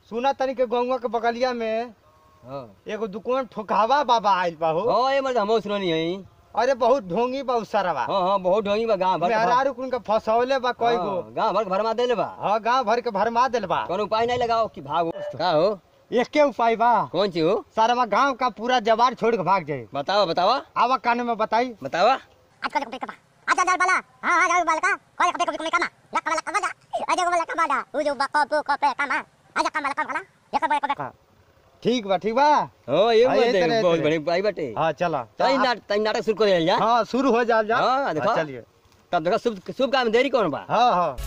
सुना तनी के गंगा के बगलिया में हां एगो दुकान ठोकावा बाबा आइल बा हो हां ये मतलब हम सुननी है अरे बहुत ढोंगी बा उसरवा हां हां बहुत ढोंगी बा गांव भर के भर- मेहरारू कुन के फसौले बा कई गो हाँ, गांव भर के भरमा देले बा हाँ गांव भर के भरमा देल बा कोनो उपाय नहीं लगाओ कि भागो का हो एके उपाय बा कौन चीज हो सारा गांव का पूरा जवार छोड़ के भाग जाए बतावा बतावा आवा कान में बताई बतावा आज कल कपड़े कपा आज आज बाला हां आज आज बाला का कोई कपड़े कपड़े कमा लक बाला कमा आज आज बाला कमा दा वो जो बको बको कपड़े कमा आज कमा कमा कमा ये कपड़े कपड़े ठीक बा ठीक बा हां ये हाँ, ये मत तरह- बहुत तरह। बड़ी उपाय बाटे हाँ चला तई नाट तई नाटक शुरू कर जा हाँ शुरू हो जाल जा हाँ, देखो। चलिए तब देखो शुभ शुभ काम में देरी कौन बा हाँ हाँ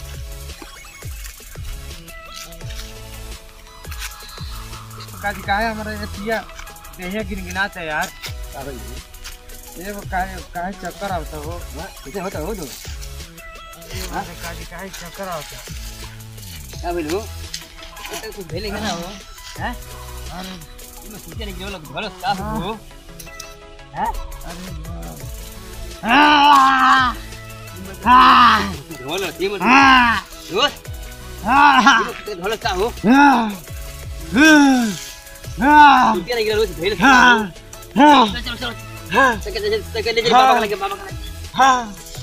काजी काहे हमारा ये पिया देहिया गिनगिनात है यार ये वो काहे काहे चक्कर आवता हो कैसे होता हो तो अरे काजी काहे चक्कर आवता क्या बोलू तो कुछ भेले ना हो हैं अरे इमे सोचे नहीं कि लोग भलो साफ हो हैं ढोल टीम ढोल ढोल का हो सोचे नहीं कि लोग भेले चलो चलो चलो चल चल चल ले जा बाबा लगे बाबा का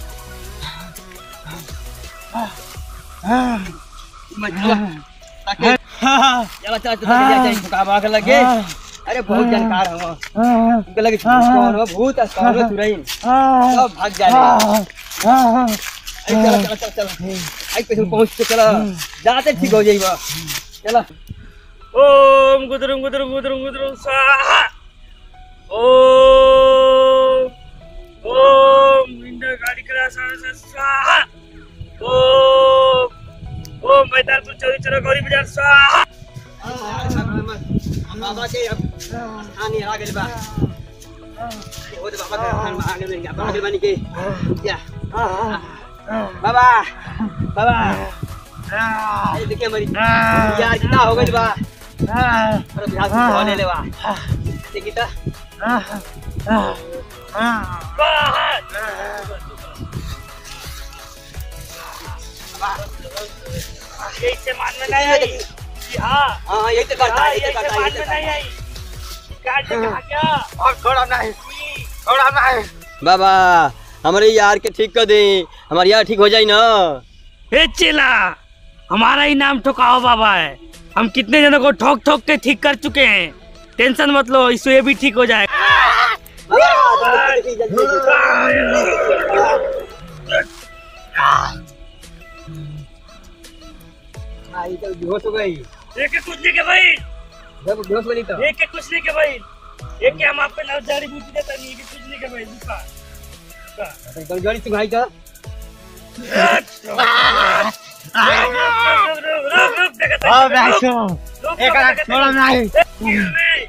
मत ताके चला चला चला जा जा का बाबा लगे अरे बहुत जानकार हो उनके लगे कौन हो भूत है कौन हो तुरई सब भाग जाए चलो चलो चलो चलो आई पे पहुंच के चलो जाते ठीक हो जाइबा चलो ओम गुदरुम गुदरुम गुदरुम गुदरुम स्वाहा ओम ओम इंद्र गाड़ी करा सा सा स्वाहा ओम ओम मैदानपुर चौरी चौरा गौरी बाजार स्वाहा बाबा के अब आने आ गए बा हो दे बाबा के आ गए बाबा के बनी के क्या बाबा बाबा ये देखिए हमारी यार कितना हो गई बा अरे बिहार से धो ले ले बा देखी तो ऐसे मान में नहीं आई हाँ हाँ यही तो करता है यही तो ऐसे करता है मान यही तो में करता नहीं है आई गाड़ी से कहा क्या और थोड़ा नहीं थोड़ा नहीं बाबा हमारे यार के ठीक कर दे हमारे यार ठीक हो जाए ना हे चेला हमारा ही नाम ठोकाओ बाबा है हम कितने जनों को ठोक ठोक के ठीक कर चुके हैं टेंशन मत लो इससे ये भी ठीक हो जाएगा आई तो बेहोश हो गई एक एक कुछ नहीं के भाई जब बेहोश बनी तो एक एक कुछ नहीं के भाई एक के हम आप पे ना जड़ी बूटी देता नहीं एक एक कुछ नहीं के भाई दूसरा तो गाड़ी से भाई का रुक रुक रुक रुक देखता हाँ बैठो रुक, एक रुक, आध देखता थोड़ा नहीं नहीं।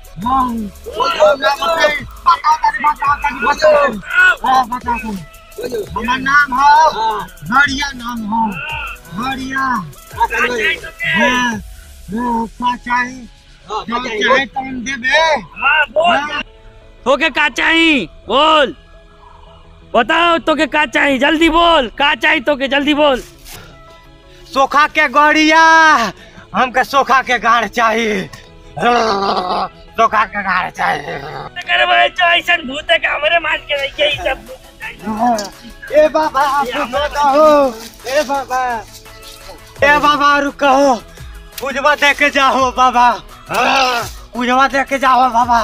हमार नाम हो बढ़िया नाम हो बढ़िया हाँ, हाँ, का चाही जो चाहे तुम देबे हाँ बोल तोके का चाही बोल बताओ तोके का चाही जल्दी बोल का चाही तोके जल्दी बोल सोखा के गड़िया हमके सोखा के गाड़ चाहिए हाँ, सोखा के गाड़ चाहिए करे भाई जो ऐसा भूत है कि हमारे मान के नहीं यही सब भूत है। हाँ, ए बाबा आप रुको ए बाबा ए बाबा रुको पूजवा दे के जाओ बाबा हाँ, पूजवा दे के जाओ बाबा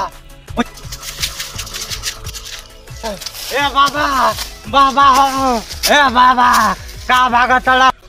ए बाबा बाबा हो ए बाबा का भागत